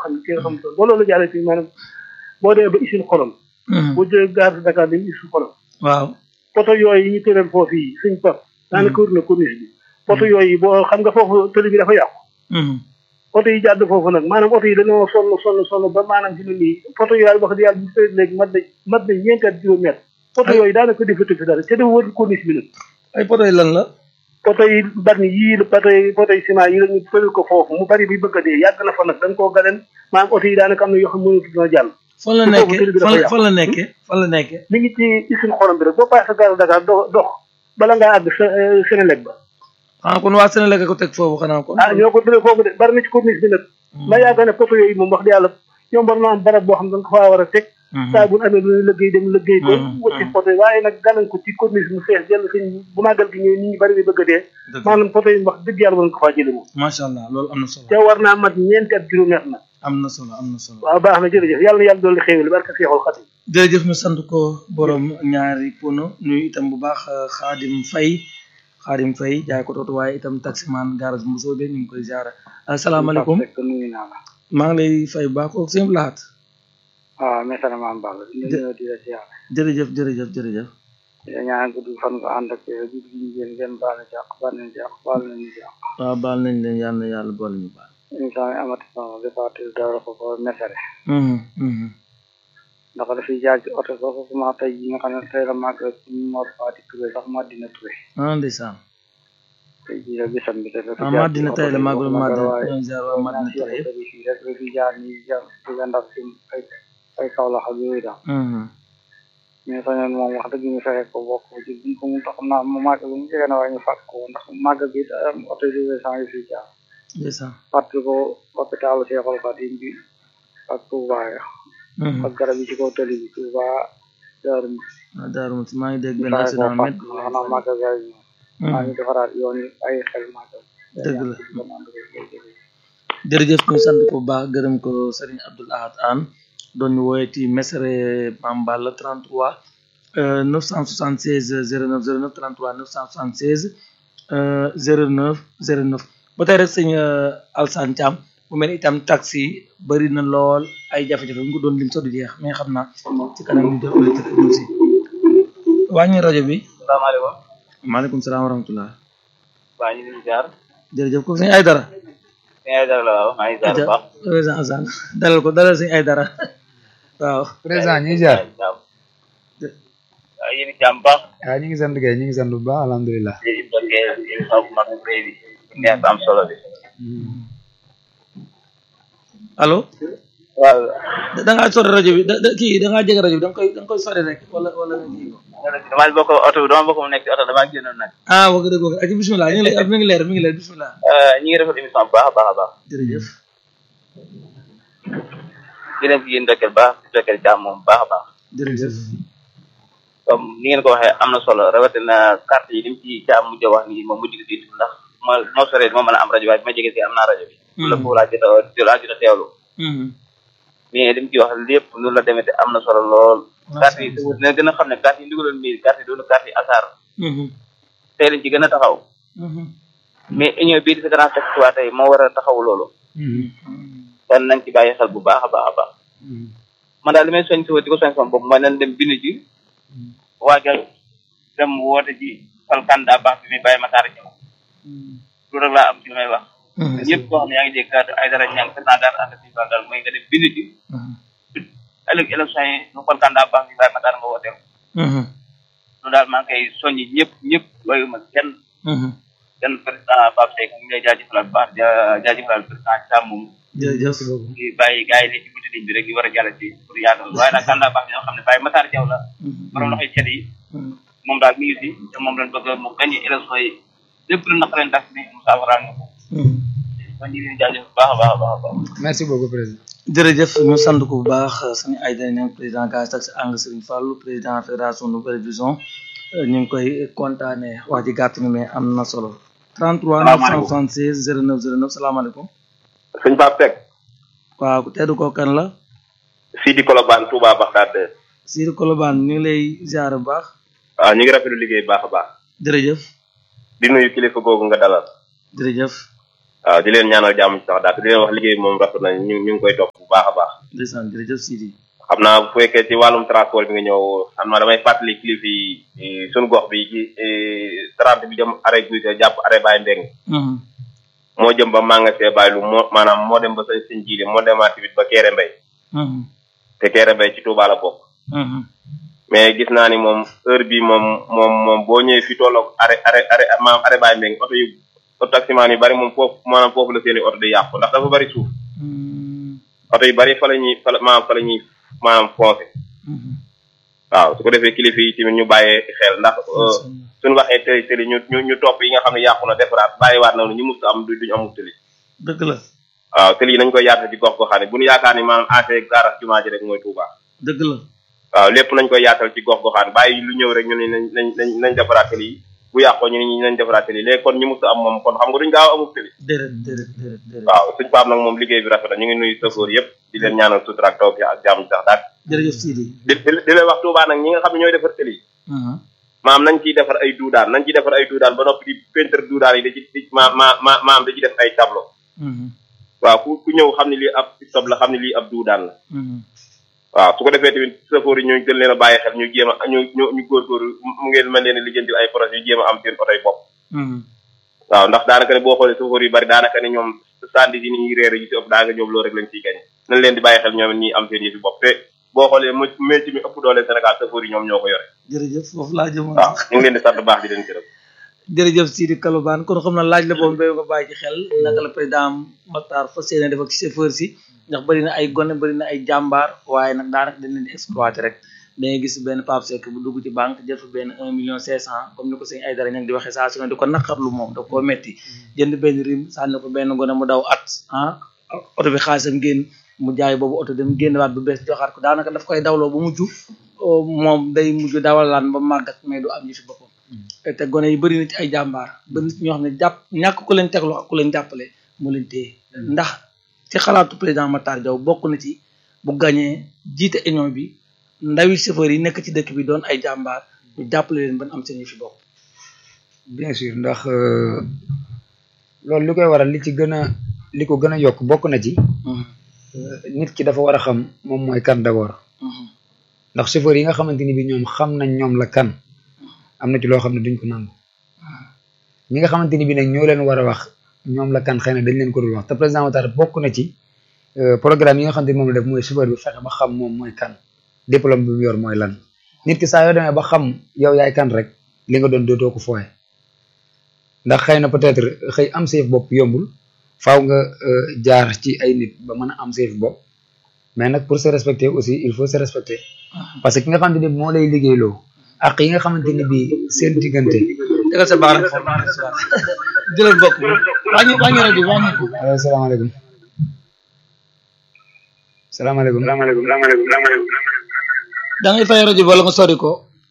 xam ne kenn xam tool ba loolu jàllee ci maanaam boo demee ba usine xolom boo jëlee gare de Dakar dem usine xolom waaw poto yooyu yi ñu tëral foofu yi suñ pap daanaka wër na corniche bi poto yooyu boo xam nga foofu tëli bi dafa yàqu oto yi jàdd foofu nag maanaam oto yi dañoo sonn sonn sonn ba maanaam fi mu nii oto yooyu wax dëgg yàlla bu tëdd léegi mat na mat na ñeenti at juróomi at oto yooyu daanaka defatu fi dara te dafa wër corniche bi nag ay poto yi lan la poto yi bari yii la poto yi poto yi ciment yi la ñu tëral ko foofu mu bari bi bëgg a dee yàgg na fa nag dañ koo galen maanaam oto yi daanaka am na yoo xam ne mënatu ñoo jàll fan la nekkee fan la fan la nekkee fan la nekkee mi ngi ci usine xorom bi rek boo passé gare Dakar dox dox bala ngaa àgg Sénélec ba ah kon waa Sénégal ko teg foofu xanaa kon. ah ñoo ko tëddee foofu de bari na ci corniche bi nag. ma yaakaar ne poto yooyu moom wax dëgg yàlla ñoom war na am barab boo xam ne da nga ko faa war a teg. saa bu ñu amee lu ñuy liggéey dem liggéey ko. wuti poto yi waaye nag gàllankoor ko ci corniche mu fees jël suñ bu màggal gi ñëwee nit ñi bari bi bëgg a dee. maanaam poto yi wax dëgg yàlla war nga ko faa jëlee moom. macha allah loolu am na solo. te war naa mat ñeenti at juróomi at nag. am na solo am na solo. waaw baax na jërëjëf yàlla na yàlla dolli xéewal barka Seexul Xadim. jërëjëf ñu sant ko borom ñaari pono nuyu itam bu baax Xaadim Fay Xaadim Fay jaay ko tootu waaye itam taximan garage bu soobee ñu ngi koy ziara asalaamaaleykum maa ngi lay fay bu baax kooku sëñ Lahat waaw mesara maam Balla di nuyu di la ziara jërëjëf jërëjëf jërëjëf ñaan gudd fan nga ànd ak gudd gi ngeen ngeen baal na ci àq baal nañ ci àq baal nañ ci àq waaw baal nañ leen yàlla na yàlla boole ñu baal émission yi amati sama defatil dara ko ko mesare ndax dafay jaar ci oto sax sama tey yi nga xam ne tey la màgg Mor Fati Touré sax Madina Touré ah ndeysaan tey jii la bisam bi te ah Madina tey la màggal Madina ñoom jaar waa Madina Touré yëpp fii rek la fi jaar ni jaar ci ndax ci ay ay kaw la xam yooyu daal mais sañoon moom wax dëgg ñu fexe ko bokk ci buñ ko mun tax xam naa mu màgg bu mu jege na waaye ñu fàtt ko ndax màgg bi da am oto yi sang yi fi jaar ndeysaan fàttali ko hôpitalu Cheikhoul Khadim bi ak Touba ya ak garab yi ci kaw tali bi Touba Daaru ah Daaru Muxti maa ngi dégg benn accident met xanaa màggal gaay yi maa ngi defaraat yoon yi ay xel màggal dëgg la jërëjëf ñu sant ko baax gërëm ko Serigne Abdoul Ahad Anne doon ñu woowee Mesere Mame Balla 33 976 09 09 33 976 09 09 ba tey rek sëñ Alsane Thiam bu mel itam taxi bëri na lool ay jafe-jafe bu ñu ko doon lim sax du jeex mais xam naa ci kanam ñu def auditeur aussi wàññi rajo bi. salaamaaleykum. maaleykum salaam wa rahmatulah. waa ñu ngi jaar. jërëjëf ko sëñ Aydara. sëñ Aydara la waaw maa ngi jaar bu baax. président Assane dalal ko dalal sëñ Aydara waaw. président ñu ngi jaar. waaw yéen i jàmm baax. waaw ñu ngi sant kay ñu ngi sant bu baax alhamdulilah. léegi dokkee émission bu mag bu rëy bi. neex am solo bi. allo. waaw. da ngaa sori rajo bi da da kii da ngaa jege rajo bi da nga koy da nga koy sori rek wala wala nga kii ko. damaa bokk oto bi dama bokk mu nekk ci oto damaa génnoon nag. ah wax dëgg wax dëgg bisimilah ñu ngi lay mi ngi leer mi ngi leer bisimilah. ñu ngi defal émission bu baax a baax a baax. jërëjëf. di leen ci yéen dokkeel baax di dokkeel jàmm moom bu baax a baax. jërëjëf. comme ni ngeen ko waxee am na solo rawatina carte yi ni mu ci jàmm mujj wax nii moom mujj gi ndax ma moo soree moo mën a am rajo waaye bi ma jege si am naa rajo bi. la foofu laa jot a laa jot a teewlu. mais li mu ci wax lépp loolu la demee te am na solo lool. carte yi dina gën a xam ne carte yi ndigaloon mii carte yi doonu carte yi asaar. tey lañ ci gën a taxaw. mais union bii di fédération taxiwaat tey moo war a taxaw loolu. kon nañ ci bàyyi xel bu baax a baax a baax. man daal li may soñ si di ko soñ sama bopp mooy nañ dem bindu ji. waajal dem woote ji fal candidat baax bi muy bàyyi Matar ñëw. loolu rek laa am ci li may wax. ñëpp koo xam ne yaa ngi dégg kàddu ay dara ñàng président daal ànd si daal mooy nga dem bindu ji. ëllëg élection yi ñu fal candidat baax bi bàyyi Matar nga wooteew. loolu daal maa ngi koy soññi ñëpp ñëpp bàyyuma kenn. kenn président Pape Seck ñu ngi lay jaajëfalal bu baax jaajëfalal président Thiam moom. jërëjëf. di bàyyi gars yi ne ci buntu ligne bi rek ñu war a jàll ci pour yaatal waaye nag candidat baax bi ñoo xam ne bàyyi Matar Diaw la. borom loxoy cet yi. moom daal mi ngi fi te moom lañ bëgg mu gagné élection yi lépp lu naqareen tax ni mu saafara nga ko. kon ñu ngi leen di jaajëf bu baax a baax a baax. merci beaucoup président. jërëjëf ñu sant ko bu baax suñu ay day neen président gaz taxi ang Serigne Fallou président fédération Nouvelle Vision ñu ngi koy kontaane wax ji gàtt na mais am na solo 33 976 09 09 salaamaaleykum sëñ Pape Seck waaw teddu ko kan la Sidi Kolobane Touba Baxdaad Sidi Kolobane ñu ngi lay ziar bu baax waaw ñu ngi rafetlu liggéey baax a baax jërëjëf di nuyu kilifa googu nga dalal jërëjëf waaw di leen ñaanal jàmm ci sax daal di leen wax liggéey moom rafet na ñu ñu ngi koy topp bu baax a baax ndeysaan jërëjëf Sidi xam naa bu fekkee ci wàllum transport bi nga ñëw xam naa damay fàttali kilifa yi suñu gox bi ci trente bi jëm arrêt guy ga jàpp arrêt Baye Mbeng moo jëm ba magasin Baye lu moo maanaam moo dem ba sañ sëñ jiili moo demaat tamit ba Kéré Mbay te Kéré Mbay ci Touba la bokk mais gis naa ni moom heure bi moom moom moom boo ñëwee fi tolloog arrêt arrêt arrêt maanaam arrêt Baye Mbeng oto yu oto taximaan yu bari moom foofu maanaam foofu la seeni oto di yàqu ndax dafa bari suuf oto yu bari fa la ñuy fa la maanaam fa la ñuy maanaam foncé waaw su ko defee kilifa yi tamit ñu bàyyee xel ndax suñu waxee tëli tëli ñu ñu ñu topp yi nga xam ne yàqu na defaraat bàyyiwaat na ñu mus am du duñu amul tëli dëgg la waaw tëli yi nañ koy yaatal ci gox goxaan bu ñu yaakaar ni maanaam affaire gaaraas jumaa ji rek mooy Touba dëgg la waaw lépp nañ koy yaatal ci gox goxaan bàyyi lu ñëw rek ñu ne nañ nañ nañ nañ defaraat tëli yi bu yàqoo ñu ne ñu nañ defaraat tëli léegi kon ñu mus am moom kon xam nga duñ gaaw amul tëli déedéet déedéet déedéet déedéet waaw suñ paam nag moom liggéey bi rafet na ñu ngi nuyu safoor yëpp di leen ñaanal sutura ak taw bi ak jàmm sax daal jërëjëf Sidi di di leen wax Touba nag ñi nga xam ne ñooy defar tëli yi maam nañ ciy defar ay duudaan nañ ciy defar ay duudaan ba noppi di peinture duudaan yi da ci di ma ma ma maam da ci def ay tableau waaw ku ku ñëw xam ne lii ab stop la xam ne lii ab duudaan la waaw su ko defee tamit safoor yi ñu gën leen a bàyyi xel ñu jéem a ñu ñu ñu góorgóorlu mu ngeen mën leen a lijjantil ay projet yu jéem a am seen oto yi bopp waaw ndax daanaka ne boo xoolee safoor yu bari daanaka ne ñoom sandi yi ni réer yi si ëpp daa nga ñoom loolu rek lañ ciy gañe nañ leen di bàyyi xel ñoom ñi am seen yëfi bopp te boo xoolee mu métier mi ëpp doole Sénégal safoor yi ñoom ñoo ko yore jërëjëf foofu laa jëmoon waaw ñu ngi leen di sant baax di leen gërëm jërëjëf Sidi Kalobane kon xam na laaj la boobu mbéy nga bàyyi ci xel naka la président Matar fas yéene def ak chauffeur si ndax bëri na ay gone bëri na ay jàmbaar waaye nag daanaka dañ leen di exploité rek da ngay gis benn Pape Seck bu dugg ci banque jël fa benn un million cinq cent comme ni ko sëñ ay dara ña ngi di waxee saa su ne di ko naqarlu moom da koo metti jënd benn rim sànni ko benn gone mu daw at ah oto bi xaalisam génn mu jaay boobu oto dem génn waat bu bees joxaat ko daanaka daf koy dawloo ba mujj moom day mujj dawalaan ba màggat mais du am ñu fi boppam te gone yi bëri na ci ay jàmbaar ba nit ñoo xam ne jàpp ñàkk ku leen tegloo ak ku leen jàppale mu leen téye ndax ci xalaatu président Matar Diaw bokk na ci bu gañee jiite union bi ndawi chauffeur yi nekk ci dëkk bi doon ay jàmbaar ñu jàppale leen ban am seen yu fi bopp bien sûr ndax loolu li koy waral li ci gën a li ko gën a yokk bokk na ci nit ki dafa war a xam moom mooy kan d'abord ndax chauffeur yi nga xamante ni bi ñoom xam nañ ñoom la kan am na ci loo xam ne duñ ko nangu ñi nga xamante ni bi nag ñoo leen war a wax ñoom la kan xëy na dañ leen ko dul wax te président Matar bokk na ci programme yi nga xamante ni moom la def mooy chauffeur bi fexe ba xam moom mooy kan diplôme bi mu yor mooy lan nit ki saa yoo demee ba xam yow yaay kan rek li nga doon dootoo ko fooye ndax xëy na peut-être xëy am seef bopp yombul faaw nga jaar ci ay nit ba mën a am seef bopp mais nag pour se respecter aussi il faut se respecter parce que ki nga xamante ni moo lay liggéeyloo ak yi nga xamante ni bii seen diggante. tegal sa baaraam foofu jëlal bokk wàññi wàññi rajo bi wàññi ko. allo salaamaaleykum. salaamaaleykum. salaamaaleykum salaamaaleykum. da ngay fay rajo bi wala nga sori ko.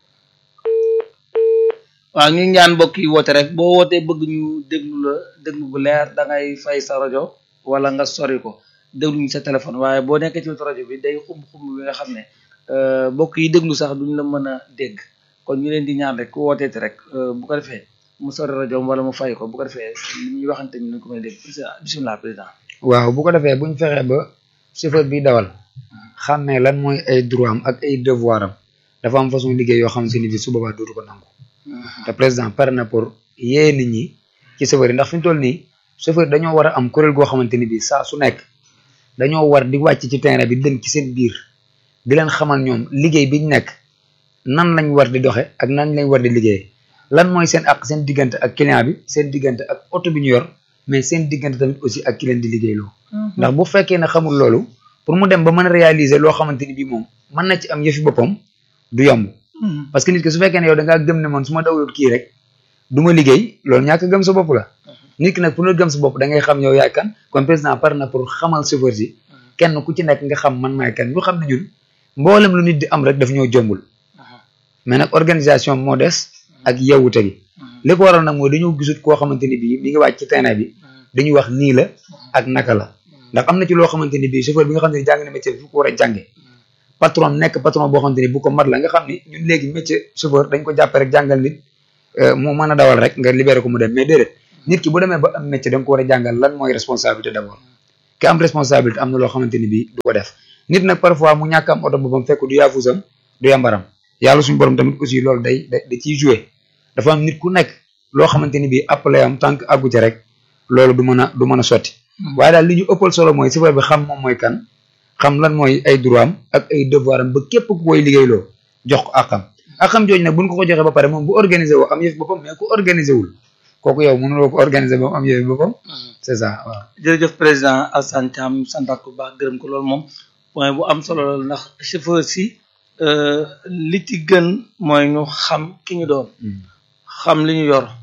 waaw ñu ngi ñaan mbokk yi woote rek boo wootee bëgg ñu déglu la déglu bu leer da ngay fay sa rajo wala nga sori ko déglu ñu sa téléphone waaye boo nekkee ci wetu rajo bi day xumb xumb bi nga xam ne mbokk yi déglu sax duñ la mën a dégg kon ñu leen di ñaan rek ku wooteeti rek bu ko defee mu sori rajo wala mu fay ko bu ko defee li ñuy waxante ñu ko mën a dégg bisimilah président. waaw bu ko defee buñ fexee ba chauffeur bi dawal xàmmee lan mooy ay droit am ak ay devoir am dafa am façon liggéey yoo xam si ni bi su boobaa dootu ko nangu. te président pare na pour yee nit ñi ci chauffeur yi ndax fi ñu toll nii chauffeur dañoo war a am kuréel goo xamante ni bii saa su nekk dañoo war di wàcc ci terrain bi dem ci seen biir di leen xamal ñoom liggéey biñ nekk nan lañ war di doxe ak nan lañ war di liggéey lan mooy seen ak seen diggante ak client bi seen diggante ak oto bi ñu yor mais seen diggante tamit aussi ak ki leen di liggéeyloo ndax bu fekkee ne xamul loolu pour mu dem ba mën a réaliser loo xamante ni bii moom mën na ci am yëfi boppam du yomb parce que nit ki su fekkee ne yow da ngaa gëm ne man su ma dawlut kii rek du ma liggéey loolu ñàkk gëm sa bopp la nit ki nag pour nga gëm sa bopp da ngay xam yow yaay kan kon président par na pour xamal chauffeur si kenn ku ci nekk nga xam man maay kan ñu xam ne ñun mboolem lu nit di am rek daf ñoo jombul mais nag organisation moo des ak yewwute gi li ko waral nag mooy dañoo gisut koo xamante ni bii mi ngi wàcc ci terrain bi dañuy wax nii la ak naka la ndax am na ci loo xamante ni bii chauffeur bi nga xam ne jàng na métier bi fu ko war a jànge patron nekk patron boo xamante ni bu ko mat la nga xam ni ñun léegi métier chauffeur dañ ko jàppe rek jàngal nit mu mën a dawal rek nga libéré ko mu dem mais déedéet nit ki bu demee ba am métier da nga ko war a jàngal lan mooy responsabilité d'abord ki am responsabilité am na loo xamante ni bii du ko def nit nag parfois mu ñàkk am oto boppam fekk du yaafusam du yambaram yàlla suñu borom tamit aussi loolu day da da ciy joué dafa am nit ku nekk loo xamante ni bii appelé am tant que àggu ci rek loolu du mën a du mën a sotti waaye daal li ñu ëppal solo mooy chauffeur bi xam moom mooy kan xam lan mooy ay droit am ak ay devoir am ba képp ku koy liggéeyloo jox ko àqam àqam jooju nag buñ ko ko joxee ba pare moom bu organisé woo am yëf boppam mais ku organisé wul kooku yow mënuloo ko organisé ba mu am yëf boppam c'est ça waaw jërëjëf président Alassane Thiam santaat ko baax gërëm ko loolu moom point bu am solo la ndax chauffeur si li ci gën mooy ñu xam ki ñu doon xam li ñu yor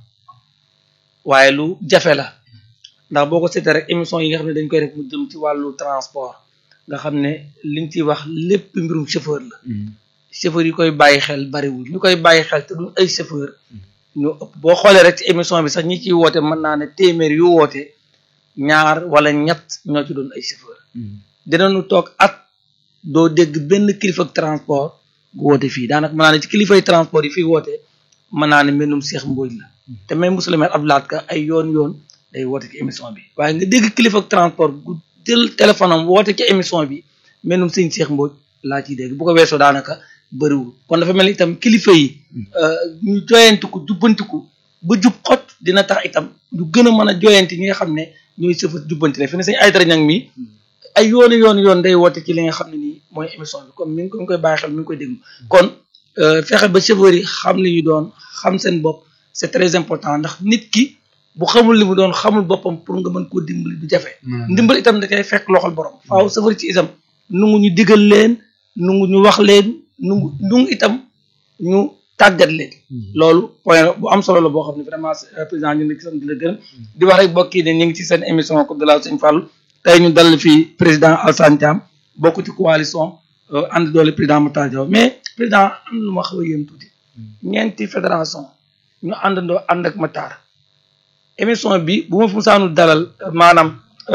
waaye lu jafe la ndax boo ko seetee rek émission yi nga xam ne dañ koy def mu jëm ci wàllu transport nga xam ne liñ ciy wax lépp mbirum chauffeur la chauffeur yi koy bàyyi xel bariwul ñu koy bàyyi xel te duñ ay chauffeur ñu ëpp boo xoolee rek ci émission bi sax ñi ciy woote mën naa ne téeméer yu woote ñaar wala ñett ñoo ci doon ay chauffeur dinañu toog at doo dégg benn kilifa transport gu woote fii daanaka mën naa ne ci kilifay transport yi fii woote mën naa ne mbindum Cheikh Mbodj la te même monsieur le maire Abdoulaye Ka ay yoon yoon day woote ci émission bi waaye nga dégg kilifa transport gu jël téléphone am woote ci émission bi mbindum sëñ Cheikh Mbodj laa ciy dégg bu ko weesoo daanaka bëriwul kon dafa mel ni itam kilifa yi ñu joyantiku jubbantiku ba jub xot dina tax itam ñu gën a mën a joyanti ñi nga xam ne ñooy sëfa jubbanti la fi ne sañ ay dara ñang mi ay yooni yoon yoon day woote ci li nga xam ne nii mooy émission bi comme mi ngi koy bàyyi xel mi ngi koy déglu kon fexe ba chauffeur yi xam li ñu doon xam seen bopp c'est très important ndax nit ki bu xamul li mu doon xamul boppam pour nga mën koo dimbali du jafe ndimbal itam da koy fekk loxol borom faaw chauffeur ci itam nungu ñu digal leen nungu ñu wax leen nungu nungu itam ñu tàggat leen loolu point bu am solo la boo xam ne vraiment président ñu ngi sant di la gërëm di wax rek bokk yi ne ñu ngi ci seen émission Coupe de la Sëñ Fallou tey ñu dal fii président Alassane Thiam bokk ci coalition ànd doole président Matar Diaw mais président am na lu ma xaw a yéem tuuti ñeenti fédération ñu àndandoo ànd ak Matar émission bi bu ma fu saanu dalal maanaam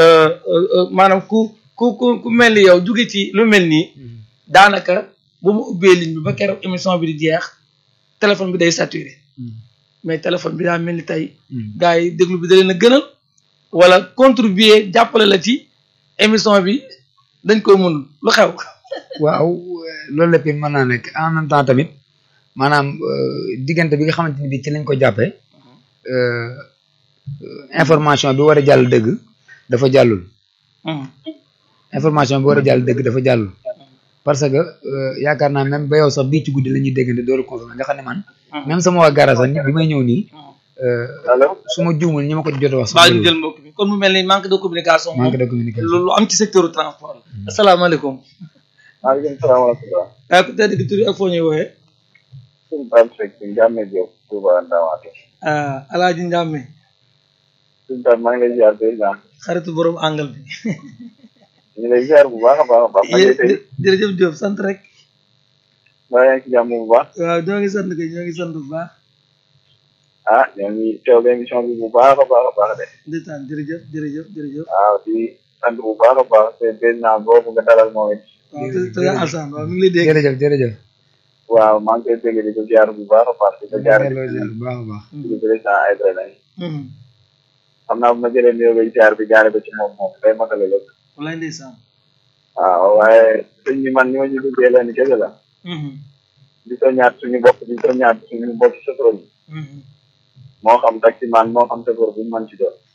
maanaam ku ku ku ku mel ni yow jóge ci lu mel nii daanaka bu ma ubbee ligne bi ba keroog émission bi di jeex téléphone bi day saturé mais téléphone bi daa mel ni tey gars yi déglu bi da leen a gënal wala contribuer jàppale la ci émission bi dañ koy mënul lu xew waaw loolu lépp mën naa nekk en même temps tamit maanaam diggante bi nga xamante ni bi ci lañ ko jàppee information bi war a jàll dëgg dafa jàllul information bi war a jàll dëgg dafa jàllul parce que yaakaar naa même ba yow sax bii ci guddi la ñuy déggante dooru confirmé nga xam ne man même sama waa gara sax bi may ñëw nii su ma juumul ñi ma ko jot a wax baa ñu jël mbokk bi kon mu mel ni manque de communication manque de communication lu am ci secteur transport la asalaamaaleykum maaleykum salaam wa rahmatulah. waaye ku tedd ki tur ak foo ñuy wooyee suñu Pape Seck Ndiame Diop Touba Ndamatou. ah Alaaji Ndiame suñu Pape maa ngi lay ziar président. xaritu borom angle bi ñu ngi lay ziar bu baax a baax a baax. jërëjëf Diop sant rek mbaa yaa ngi ci jàmm bu baax. waaw ñoo ngi sant kay ñoo ngi sant bu baax ah ñoo ngi teewlu émission bi bu baax a baax a baax de. ndeysaan jërëjëf jërëjëf jërëjëf waaw di sant bu baax a baax te président boobu nga dalal moom it. waaw te te Assane waaw mi ngi lay dégg jërëjëf jërëjëf waaw maa ngi koy dégg di ko ziar bu baax a baax di ko ziar delloo ziar bu baax a baax di président Aïdara Naye xam naa bu ma jëlee nuyoo bay ziar bi jaare ko ci moom moom day matale lépp wallaay ndeysaan waaw waaye sëñ bi man ñi ma ñu duggee leen kese la di soññaat suñu bopp di soññaat suñu bopp chauffeur yi moo xam taximan moo xam chauffeur bu mu mën ci doon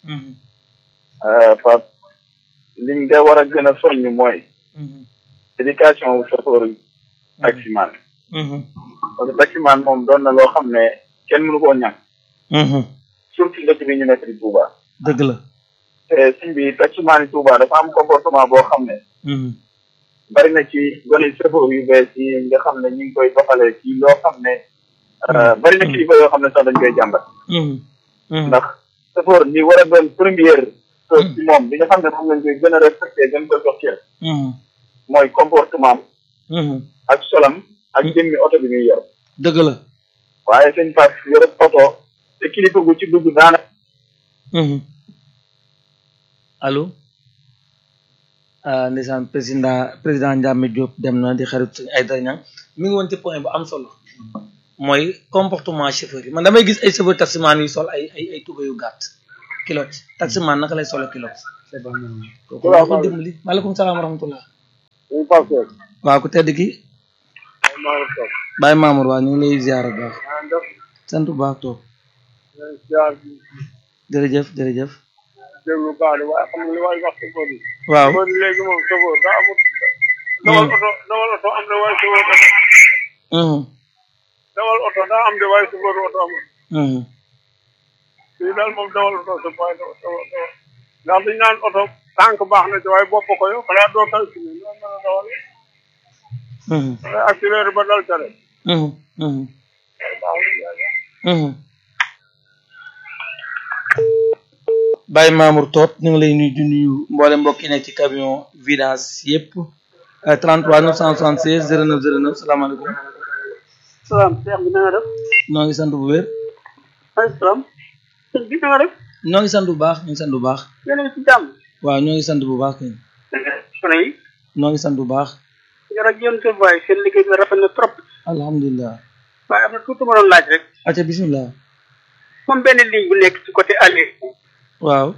Pape liñ de war a gën a soññ mooy éducation wu chauffeur yi taximan parce que taximan moom doon na loo xam ne kenn mënu koo ñàkk surtout dëkk bi ñu nekk di Touba dëgg la te suñ bi taximan yi Touba dafa am comportement boo xam ne bari na ci gone chauffeur yu bees yi nga xam ne ñu ngi koy doxalee ci loo xam ne bari na kilifa yoo xam ne sax dañ koy jàmbat ndax chauffeur li war a doon première chose ci moom bi nga xam ne moom lañ koy gën a respecté gën ko jox cër mooy comportement ak solam ak jëmmi oto bi muy yor dëgg la waaye sëñ Pape yor oto te kilifa gu ci dugg daana allo ndeysaan président président Ndiame Diop dem na di xarit suñu ay dara ñang mi ngi woon ci point bu am solo mooy comportement chauffeur yi man damay gis ay chauffeur taximan yu sol ay ay ay tuba yu gàtt kilot taximan naka lay solo kilot c'est pas normal kooku la ko dimbali maaleykum salaam wa rahmatullah ñu passé waaw ku tedd ki Maodo Sow Baye Mamour waa ñu ngi lay ziar bu baax maa def sant bu baax toog jaar bi jërëjëf jërëjëf déglu baax de waaye xam nga li waay wax ci ko bi waaw kon léegi moom sofóor daa amul dawal oto dawal oto am na waaye sofóor oto mhm dawal oto daa am de waaye sofóor oto amul mhm fii daal moom dawal oto sa waaye dawal dawal dawal ndax dañ naan oto tànk baax na ci waaye bopp ko yow xanaa doo tal ci ni loolu mën a dawal mhm xanaa accéléré ba dal ca rek mhm mhm mhm Baye Mamour Top ñu ngi lay nuyu di nuyu mboolem mbokk yi nekk ci camion vidange yëpp 33 976 09 09 salaamaaleykum salaam Cheikh bi na nga def noo ngi sant bu wér maaleykum salaam sëñ bi na nga def noo ngi sant bu baax ñu ngi sant bu baax yéen a ngi ci jàmm waaw ñoo ngi sant bu baax kay sono yi noo ngi sant bu baax jërëjëf yéen seen waay seen liggéey bi rafet na trop alhamdulilah waaye am na tuuti ma doon laaj rek acca bismillah moom benn ligne bu nekk ci côté aller waaw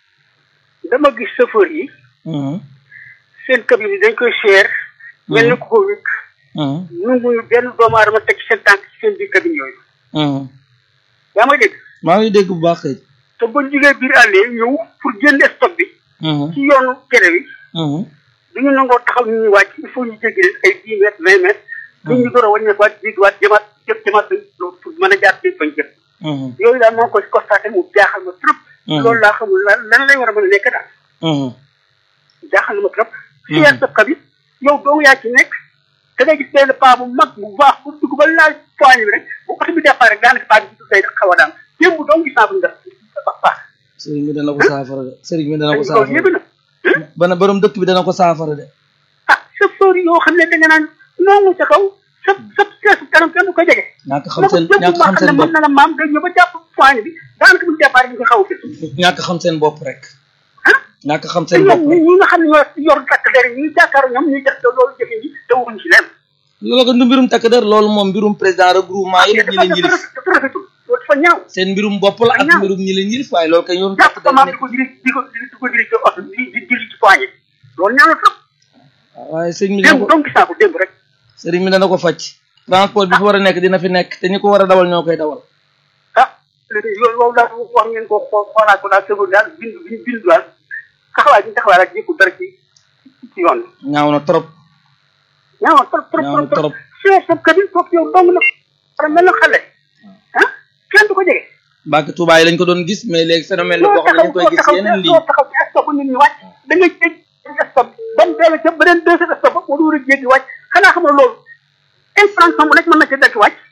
dama gis chauffeur yi mhm seen cabine yi dañ koy cher mel ni ku ko wékk mhm nunguñu benn doomu aadama teg ci seen tànk ci seen biir cabine yooyu mhm yaa may dégg maa ngi dégg bu baax kay te buñ jugee biir àllee ñëw pour génn stock bi mhm ci yoonu tere bi mhm duñu nangoo taxaw ñu ñuy wàcc il faut ñu jéggi leen ay dix mètres vingt mètres duñ ñu door a wàññeekuwaat jiituwaat jëmaat jëm jëmaat pour mën a jaar ci fañ jëm mhm yooyu daal moo koy constaté mu jaaxal ma trop Mhm. loolu laa xamul lan lan lay war a mën a nekk daal mhm jaaxal na ma trop Mhm. fier sa kabit yow dong yaa ci nekk da ngay gis benn paa bu mag bu baax bu dugg ba laaj poigne bi rek bu oto bi départ rek daanaka paa bi ci day xaw a daan démb dong gis naa bu ñu def ba paax sëriñ bi dana ko saafara de sëriñ bi dana ko loolu saafara yëpp na bana borom dëkk bi dana ko saafara de ah chauffeur yoo xam ne da nga naan noonu ca kaw sa sa seesu kanam kenn du ko jege ñàkk xam seen jëm ñàkk maa xam xam ne seen mën bopp na la maam day ñëw ba jàpp poigne bi daanaka bu ñu départ ñu ko xaw a fi ñàkk xam seen bopp rek ah ñàkk xam te seen bopp ñoom ñi ñi nga xam ne ñoo yor takk der yi ñuy jàkkaaroo ñoom ñuy def loolu jëfe ji te wuñ ci leen loolu ko du mbirum takk der loolu moom mbirum président regroupement yi ñi leen yilif dafa rafetul loolu dafa ñaaw seen mbirum bopp la ak ñaaw. mbirum ñi leen yilif waaye loolu kay yoonu jàpp takk ko der maam di nekk ko diri di ko di ko diri ci oto di di diri ci poigne loolu ñaaw na trop waaye sëriñ bi dana démb ko donc gis naa ko démb rek sëriñ bi dana ko faj transport bi fi war a nekk dina fi nekk te ñi ko war a dawal ñoo koy dawal ah léegi loolu loolu daal wax ngeen ko xoo xoolaat ko daal sëgul daal bind bind bind daal taxawaay bi ñu taxawaay rek jékku dara ci ci yoon bi ñaaw na trop ñaaw na trop trop ñaaw na trop trop trop sa cabine foofu yow dong na war a mel na xale ah kenn du ko jege Mbàkke Tuubaa yi lañ ko doon gis mais léegi phénomène la boo xam ne ñu ngi koy gis yeneen lii doo taxaw ci stop nit ñi wàcc da ngay jéggi stop ba mu dellu ca beneen deuxième stop ba mu war a jéggi wàcc xanaa xam nga loolu infraction bu nekk mën na ci dekk wàcc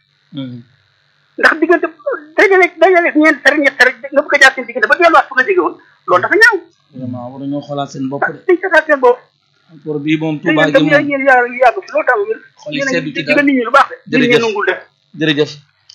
ndax diggante dajale dajale ñeent sare ñett rek nga bëgg a jaar seen diggante ba delluwaat fu nga jóge woon loolu dafa ñaaw vraiment war nañoo xoolaat seen bopp de dañ seetaat seen bopp pour bii moom te Tuubaa yéen gi tam moom yéen yàgg yàgg fi loolu tam wér Xol yi yéen a seddu ngi ci digal dara. nit ñi lu baax de nit ñi Jërëjëf. nangul def jërëjëf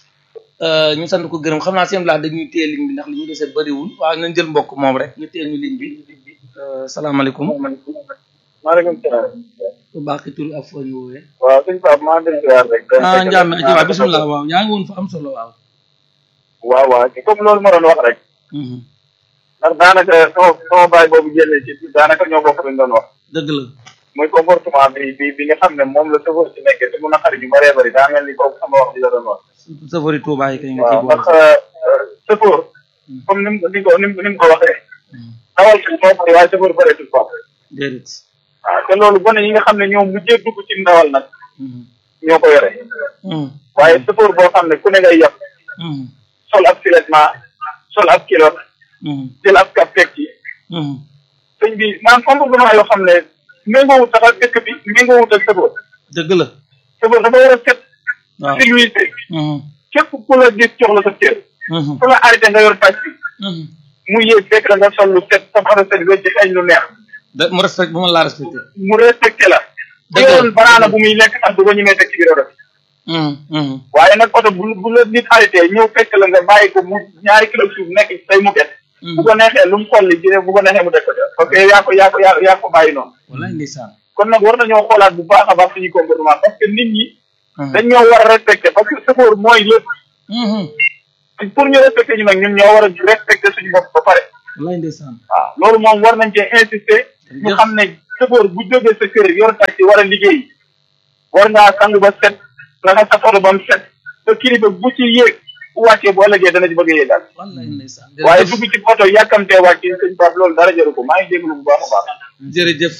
Euh, ñu sant ko gërëm xam naa seen laa dañuy téye ligne bi ndax li ñu dese bëriwul waaw nañ jël mbokk moom rek ñu téye ñu ligne bi Euh, salaamaaleykum maaleykum salaam. bu baax ki tur ak foo ñu woowee waaw suñu Pape maa ngi leen di rek. ah Ndiame aji waaw bisimilah waaw yaa ngi woon fa am solo waaw waaw waaw ci comme loolu ma doon wax rek. Mhm. ndax daanaka sama sama baay boobu génnee ci daanaka ñoo bokk luñ doon wax. dëgg la muy comportement bi bi bi nga xam ne moom la chauffeur ci nekkee te mun a xarit yu bëree bëri daa mel ni kooku sama wax bi la doon wax. surtout safari Tuubaa yi kay nga ciy waaw boole ndax chauffeur comme ni mu ni ko ni mu ni mu ko waxee. Mhm. dawal ci moo bëri waaye chauffeur bëreetul quoi. déedéet waaw te loolu gone yi nga xam ne ñoom mujjee dugg ci ndawal nag Mhm. ñoo ko yore. Mhm. waaye chauffeur boo xam ne ku ne ngay yàq Mhm. sol ab filettement sol ab kilot Mhm. jël ab kap teg ci Mhm. sëñ bi maanaam comportement yoo xam ne méngoowut sax ak dëkk bi méngoowut ak chauffeur dëgg la chauffeur dafa war a set waaw civilisé Mhm. képp ku la gis jox la sa cër Mhm. ku la arrêté nga yor pàcc bi Mhm. mu yéeg fekk la nga sol lu set sa xara set wecc xeeñ lu neex da mu respect bu ma laa respecté mu respecté la bu Dëgg la. yoroon banaana bu muy lekk sax du ko ñemee teg ci biir oto bi Mhm. Mhm. waaye nag oto bu bu la nit arrêté ñëw fekk la nga bàyyi ko mu ñaari kilo suuf nekk ci say muket bu ko neexee lu mu xolli jëne bu ko neexee mu def ko ca parce que yaa ko yaa ko yaa yaa ko bàyyi noonu wallaay ndeysaan kon nag war nañoo xoolaat bu baax a baax suñu comportement parce que nit ñi Mhm. dañ ñoo war a respecté parce que chauffeur mooy lépp Mhm. pour ñu respecté ñu nag ñun ñoo war a respecté suñu bopp ba pare wallaay ndeysaan waaw loolu moom war nañ cee insister ñu xam ne chauffeur bu jógee sa kër yor taxi war a liggéey war ngaa sang ba set raxas sa photo ba mu set sa kilifa bu ci yéeg bu wàccee bu ëllëgee dana ci bëgg a yéegal wallaay ndeysaan waaye dugg ci oto yàkkamtee wàcc sëñ Pape loolu dara jaru ko maa ngi déglu bu baax a baax jërëjëf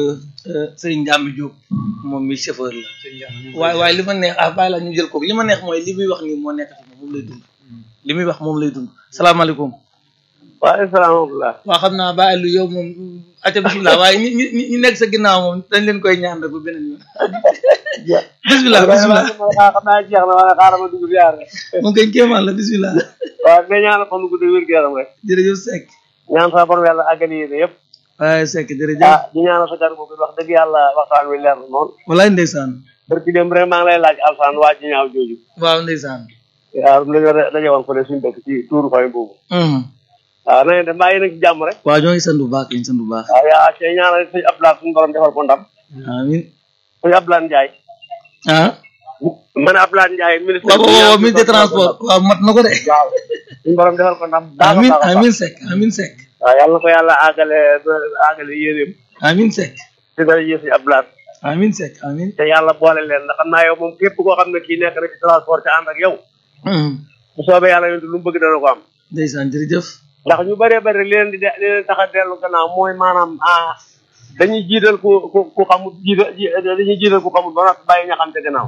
sëriñ Ndiambi Diop moom mi chauffeur la waaye waaye li ma neex ah bàyyi la ñu jël kooku li ma neex mooy li muy wax nii moo nekk ci moom moom lay dund li muy wax moom lay dund salaamaaleykum waaleykum salaam wa rahmatulah. waa xam naa bàyyi lu yow moom acca bisimilah waaye ñi ñi ñi nekk sa ginnaaw moom dañ leen koy ñaan rek ba beneen yoon bisimilah bisimilah xam naa jeex na waaye xaaral ma dugg ziar rek. moom kay kéemaan la bisimilah waaw mais ñaanal fan gudd wér gu yaram rek. jërëjëf Seck ñaan sa borom yàlla àggali yéene yëpp. waaye Seck jërëjëf ah di ñaanal sa kàddu boobu wax dëgg yàlla waxtaan wi leer na noonu. walaay ndeysaan barki dem rek maa ngi lay laaj alsaan waa ji ñaaw jooju. waaw ndeysaan waaw dañoo daje woon fële suñu dëkk ci tuuru fay boobu. waaw na ngeen def mbaa yéen a ngi ci jàmm rek. waaw ñoo ngi sant bu baax ñu sant bu baax waaw yaa cee ñaanal suñu Abdoulaye suñu borom defal ko ndam. amin suñu Abdoulaye Ndiaye. ah ma ne Abdoulaye Ndiaye ministre. waaw waaw waaw ministre de transport waaw mat na ko de waaw suñu borom defal ko ndam. baax a amin baax a baax. amin Seck amin Seck waaw yàlla na ko yàlla àggale àggale yéeneem. amin Seck ci dara yéen suñu Abdoulaye. amin Seck amin te yàlla boole leen ndax xam naa yow moom képp koo xam ne kii nekk na ci transport te ànd ak yow. bu soobee yàlla yontu lu mu bëgg dana ko am. ndeysaan jërëjëf ndax ñu bëree bëri li leen di de li leen tax a dellu gannaaw mooy maanaam ah dañuy jiital ku ku ku xamul jiital dañuy jiital ku xamul ba noppi bàyyi ña xam te gannaaw.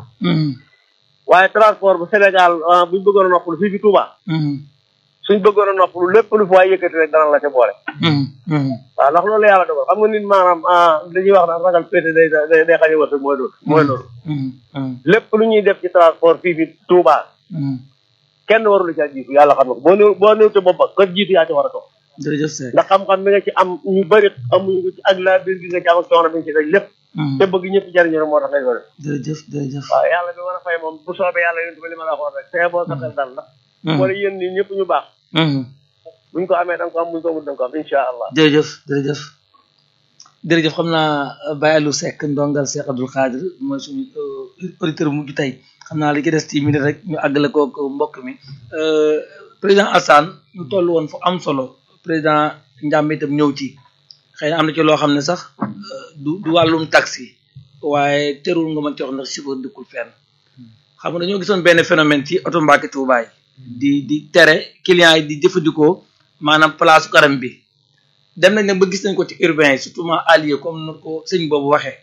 waaye transport bu Sénégal buñ bëggoon a noppalu fii fi Touba. suñ bëggoon a noppalu lépp lu fa waay yëkkati rek dana la ca boole. waaw ndax loolu yàlla dogal xam nga nit maanaam ah dañuy wax naan ragal pété day day day xañ a wërsëg mooy loolu. mooy loolu. lépp lu ñuy def ci transport fii fi Touba. kenn warul caa jiitu yàlla xam na ko boo néew boo néew te bopp ba kër jiitu yaa ci war a toog. jërëjëf Seck ndax xam-xam bi nga ci am ñu bëri amuñu ko ci ak la biir gi nga ci am ak coono bi nga ci daj lépp. te bëgg ñëpp jariñu rek moo tax ngay ko def. jërëjëf jërëjëf waaw yàlla bi mën a fay moom bu soobee yàlla yonent bi li ma la waxoon rek tey boo sa xel dal ndax. wala yéen ñi ñëpp ñu baax. buñ ko amee da nga ko am buñ ko amul da nga ko am incha allah. jërëjëf jërëjëf jërëjëf xam naa Baye Aliou Seck ndongal Cheikh Abdoul Khadir mooy suñu auditeur mujj tey xam naa li ci des ci minute rek ñu àggale ko mbokk mi président Assane ñu toll woon fu am solo président Ndiambe itam ñëw ci xëy na am na ci loo xam ne sax du du wàllum taxi waaye terul nga mën ci wax ndax chauffeur dëkkul fenn xam nga dañoo gisoon benn phénomène ci oto Mbàkke Tuuba yi di di tere clients yi di jëfandikoo maanaam place karam bi dem nañ nag ba gis nañ ko ci urbain yi surtout ma allié comme na ko sëñ boobu waxee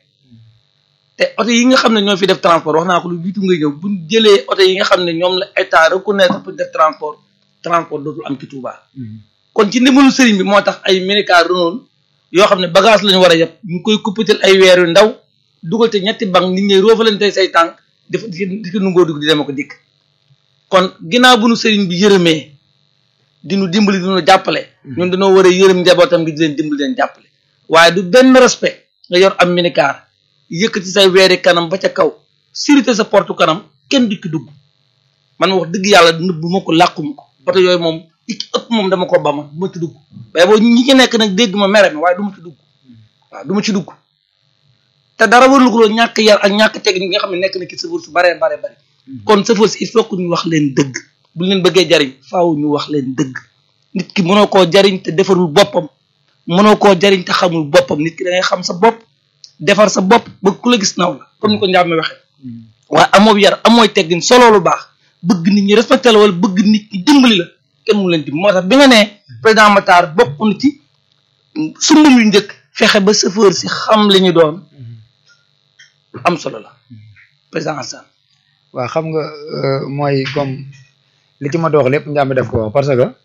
te oto yi nga xam ne ñoo fi def transport wax naa ko lu jiitu ngay ñëw buñ jëlee oto yi nga xam ne ñoom la état reconnaître pour def transport transport dootul am ci Touba. kon ci ndimbalu sëriñ bi moo tax ay minicar Renault yoo xam ne bagage lañu war a yëpp ñu koy kuppatal ay weer yu ndaw dugal te ñetti bank nit ñi roofalante say tànk def di ko nungoo dugg di dem ko dikk kon ginnaaw bu nu sëriñ bi yërëmee di nu dimbali di nu jàppale. ñun dañoo war a yërëm njabootam gi di leen dimbali leen jàppale waaye du benn respect nga yor am minicar yëkkati say weeri kanam ba ca kaw sirité sa porte kanam kenn du ki dugg man wax dëgg yàlla nëbbu ma ko làquma ko oto yooyu moom i ci ëpp moom dama ko ba ma du ma ci dugg waaye boo ñi ci nekk nag dégg ma mere ma waaye du ma ci dugg waaw du ma ci dugg te dara warul ko loolu ñàkk yar ak ñàkk technique nga xam ne nekk na ci sëfoor su baree bare bari kon sëfoor si il faut que ñu wax leen dëgg bu leen bëggee jariñ faaw ñu wax leen dëgg nit ki mënoo koo jariñ te defarul boppam mënoo koo jariñ te xamul boppam nit ki da ngay xam sa bopp defar sa bopp ba ku la gis naw la comme ni ko njàmme waxee waaye amoo yar amooy teggin solo lu baax bëgg nit ñi respecté la wala bëgg nit ñi dimbali la kenn mu leen di moo tax bi nga nee président Matar bokk na ci sumbum yu njëkk fexe ba chauffeur si xam li ñu doon am solo la président Assane waaw xam nga mooy comme li ci ma dox lépp njàmbi def ko wax parce que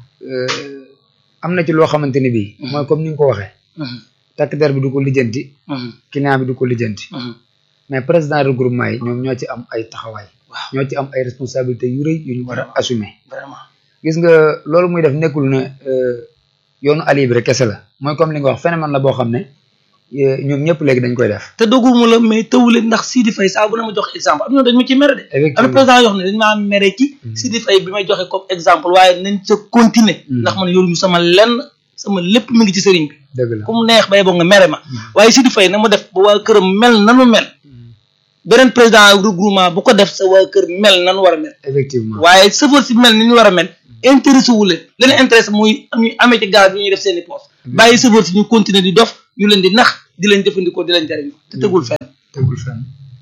am na ci loo xamante ni bii mooy comme ni nga ko waxee takk der bi du ko lijjanti client bi du ko lijjanti mais président regroupement yi ñoom ñoo ci am ay taxawaay ñoo ci am ay responsabilités yu rëy yu ñu war a assumer vraiment gis nga loolu muy def nekkul ne yoonu ali bi rek kese la mooy comme li nga wax phénomène la boo xam ne ñoom ñëpp léegi dañ koy def te dogguma la mais tawule ndax Sidi Faye saa bu ne ma jox exemple am na dañ ma ci mere de am na président yoo xam ne dañ maa mere ci Sidi Faye bi may joxe comme exemple waaye nañ ca continuer ndax man yoruñu sama lenn sama lépp mi ngi ci sëriñ bi dëgg la ku mu neex bay boo nga mere ma waaye Sidi Faye na ma def ba waa këram mel nanu mel beneen président regroupement bu ko def sa waa kër mel nanu war a mel effectivement waaye sëfër si mel ni ñu war a mel intéressé wu leen leen intéressé muy ñuy amee ci gaz bi ñuy def seen i poos bàyyi chauffeur si ñu continuer di dof ñu leen di nax di leen jëfandikoo di leen jariñoo te tegul fenn tegul fenn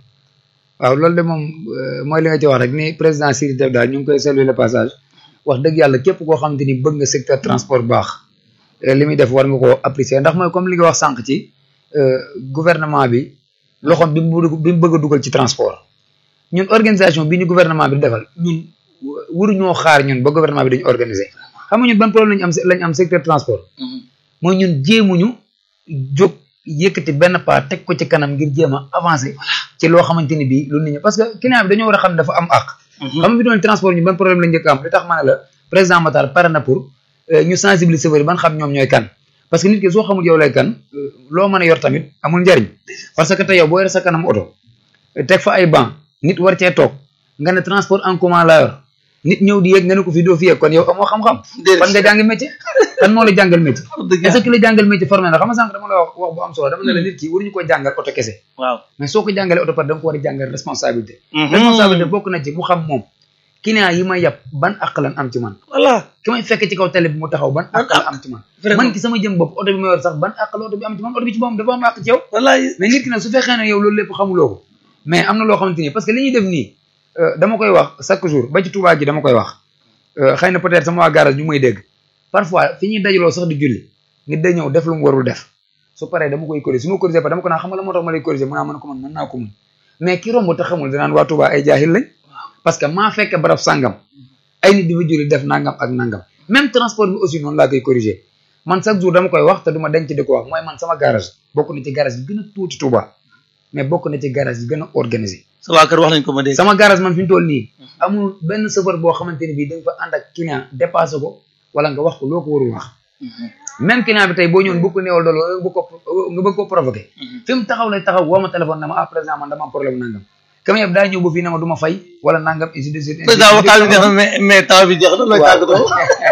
waaw loolu de moom mooy li nga ci wax rek ni président Siri def daal ñu ngi koy saluer le passage wax dëgg yàlla képp koo xamante ni bëgg nga secteur transport baax li muy def war nga koo apprécier ndax mooy comme li nga wax sànq ci gouvernement bi loxoom bi mu bi mu bëgg a dugal ci transport ñun organisation bi ñu gouvernement bi defal ñun waruñoo xaar ñun ba gouvernement bi dañu organiser xam nga ñun ban problème lañu am lañu am secteur transport mooy ñun jéemuñu jóg yëkkati benn pas teg ko ci kanam ngir jéem a avancer ci loo xamante ni bii lu nit ñi parce que client bi dañoo war a xam ne dafa am àq xam nga fi doon transport ñu ban problème la njëkk am li tax ma ne la président Matar pare na pour ñu sensibiliser chauffeur ban xam ñoom ñooy kan parce que nit ki soo xamul yow lay kan loo mën a yor tamit amul njariñ parce que tey yow boo yore sa kanam oto teg fa ay banc nit war cee toog nga ne transport en commun laa yor nit ñëw di yéeg nga ne ko fi doo fi yéeg kon yow amoo xam-xam fan nga jàng métier kan moo la jàngal métier est-ce que la jàngal métier formé na xam nga sànq dama la wax wax bu am solo dama ne la nit ki waruñu ko jàngal oto kese waaw mais soo ko jàngalee oto par da nga ko war a jàngal responsabilité responsabilité bokk na ci mu xam moom client yi may yàpp ban àq lan am ci man voilà ki may fekk ci kaw télé bi mu taxaw ban àq la am ci man man ki sama jëm bopp oto bi ma yor sax ban àq la oto bi am ci man oto bi ci boppam dafa am àq ci yow mais nit ki nag su fekkee ne yow loolu lépp xamuloo ko mais am na loo xamante ni parce que li ñuy def nii dama koy wax chaque jour ba ci Touba gi dama koy wax xëy na peut-être sama waa garage ñu may dégg parfois fi ñuy dajaloo sax di julli nit day ñëw def lu mu warul def su paree dama koy corriger su ma corriger pa dama ko naa xam nga la moo tax ma lay corriger mun naa mën ko mën mën naa ko mun mais ki romb te xamul danaan waa Touba ay jaahil lañ parce que maa fekk barab sàngam ay nit di fa julli def nangam ak nangam même transport bi aussi noonu laa koy corriger man chaque jour dama koy wax te du ma denc di ko wax mooy man sama garage bokk na ci garage yi gën a tuuti Touba mais bokk na ci garage yi gën a organisé sa waa kër wax nañ ko ma dégg sama garage man fi mu toll nii amul benn chauffeur boo xamante ni bii da nga fa ànd ak client dépassé ko wala nga wax ko loo ko warul wax même client bi tey boo ñëwoon bu ko néewal dool nga bëgg ko nga bëgg ko provoqué fi mu taxaw lay taxaw woo ma téléphone ne ma ah président man dama am problème nangam kam yëpp daa ñëw ba fii ne ma du ma fay wala nangam ainsi de suite président waxtaan bi jeex na mais mais temps bi jeex na looy tàggatoo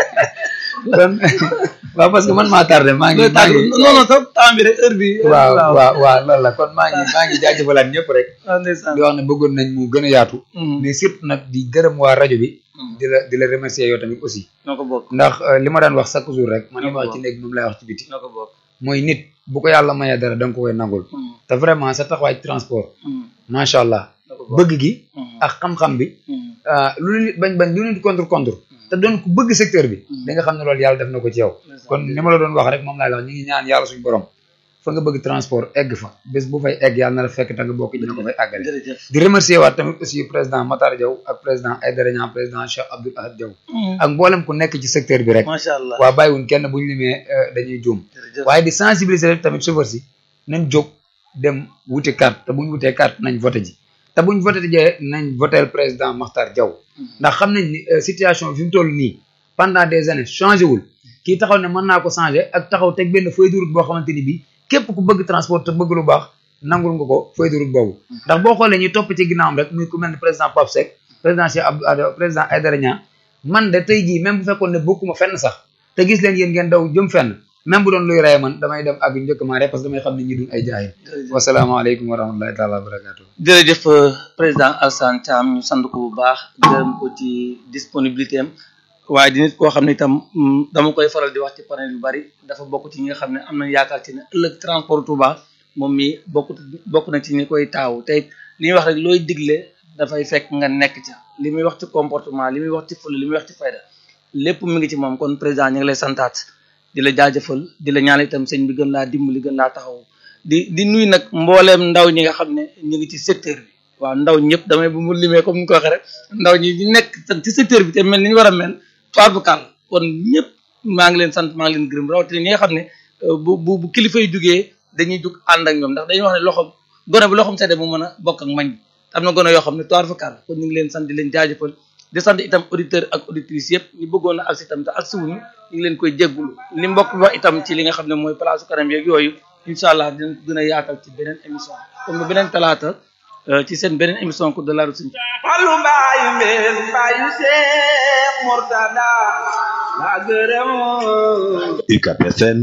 kon waaw parce que man maa tardé maa ngi maa ngi non non sax temps bi rek heure bi waaw waaw waaw loolu la kon maa ngi maa ngi jaajëfalaat ñëpp rek ndeysaan di wax ne bëggoon nañ mu gën a yaatu mais surtout nag di gërëm waa rajo bi di la di la remercier yow tamit aussi noo ko bokk ndax li ma daan wax chaque jour rek man li ma wax ci néeg moom lay wax ci biti noo ko bokk mooy nit bu ko yàlla mayee dara da nga ko koy nangul te vraiment sa taxawaay ci transport macha allah bëgg gi ak xam-xam bi lu nit bañ bañ lu nit contre contre te doon ku bëgg secteur bi da nga xam ne loolu yàlla def na ko ci yow kon ni ma la doon wax rek moom laay wax ñu ngi ñaan yàlla suñu borom fa nga bëgg transport egg fa bés bu fay egg yàlla na la fekk te nga bokk dina ko fay àggale di remercier waat tamit aussi président Matar Diaw ak président Aïdara Niang président Cheikh Abdoul Ahad Diaw ak mboolem ku nekk ci secteur bi rek macha allah waa bàyyiwuñ kenn buñu limee dañuy juum waaye di sensibiliser rek tamit chauffeur si nañ jóg dem wuti carte te buñ wutee carte nañ voté ji te buñ voté jee nañ votel président Makhtar Diaw ndax xam nañ ni situation bi fi mu toll nii pendant des années changé wul kii taxaw ne mën naa ko changé ak taxaw teg benn feuille de route boo xamante ni bii képp ku bëgg transport te bëgg lu baax nangul nga ko feuille de route boobu ndax boo xoolee ñuy topp ci ginnaawam rek muy ku mel ne président Pape Seck président Cheikh Abdou président Aïdara Niang man de tey jii même bu fekkoon ne bokkuma fenn sax te gis leen yéen ngeen daw jëm fenn même bu doon luy rey man damay dem ak njëkk maa rek parce que damay xam ne ñi duñ ay jaayil wasalaamaaleykum wa rahmatullahi taala wa barakatuh jërëjëf président Alassane Thiam ñu sant ko bu baax gërëm ko ci disponibilité am waaye di nit koo xam ne itam dama koy faral di wax ci panel yu bari dafa bokk ci ñi nga xam ne am nañ yaakaar ci ne ëllëg transport Touba moom mi bokk bokk na ci ñi koy taawu te li ñuy wax rek looy digle dafay fekk nga nekk ca li muy wax ci comportement li muy wax ci fële li muy wax ci fayda lépp mu ngi ci moom kon président ñu ngi lay santaat di la jaajëfal di la ñaan itam sëñ bi gën laa dimbali gën laa taxaw di di nuy nag mbooleem ndaw ñi nga xam ne ñu ngi ci secteur bi waaw ndaw ñëpp damay bu mu limee comme ni ko waxee rek ndaw ñi ñu nekk ci secteur bi te mel ni ñu war a mel toarbukal kon ñëpp maa ngi leen sant maa ngi leen gërëm rawatina ñi nga xam ne bu bu bu kilifa yi jugee dañuy jug ànd ak ñoom ndax dañuy wax ne loxom gone bu loxom sedde mu mën a bokk ak mañ am na gone yoo xam ne toarbukal kon ñu ngi leen sant di leen jaajëfal di sant itam auditeur ak auditrice yëpp ñu bëggoon a agsi itam te agsi wuñu ñu ngi leen koy jéggulu li mbokk bi wax itam ci li nga xam ne mooy place kanam yeeg yooyu incha allah dinañ gën a yaatal ci beneen émission comme ba beneen talaata ci seen beneen émission ko de la route Fallu mbaayu mbeen mbaayu Seex Murtada la gërëm UCAB FM